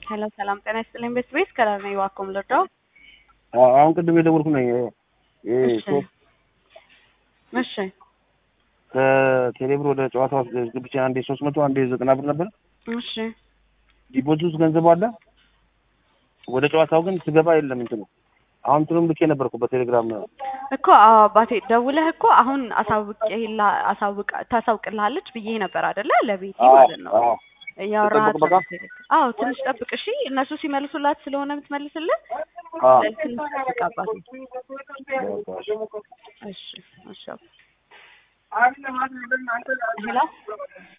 ሄሎ ሰላም ጤና ይስጥልኝ። ቤት ቤት ከላር ነኝ። እባክዎን ልርዳው? አሁን ቅድም የደወልኩ ነኝ። እሺ እሺ ከቴሌብር ወደ ጨዋታ ውስጥ ግብቻ አንዴ ሶስት መቶ አንዴ ዘጠና ብር ነበር። እሺ ዲፖዚት ውስጥ ገንዘቡ አለ። ወደ ጨዋታው ግን ስገባ የለም እንትኑ። አሁን እንትኑም ልኬ ነበርኩ በቴሌግራም እኮ አዎ አባቴ ደውለህ እኮ አሁን አሳውቅላ አሳውቅ ታሳውቅልሃለች ብዬ ነበር አይደለ? ለቤቲ ማለት ነው እያወራሃት ጠብቅ በቃ። አዎ ትንሽ ጠብቅ እሺ። እነሱ ሲመልሱላት ስለሆነ የምትመልስልህ አዎ። ትንሽ ጠብቅ አባቴ። እሺ እሺ ሄሎ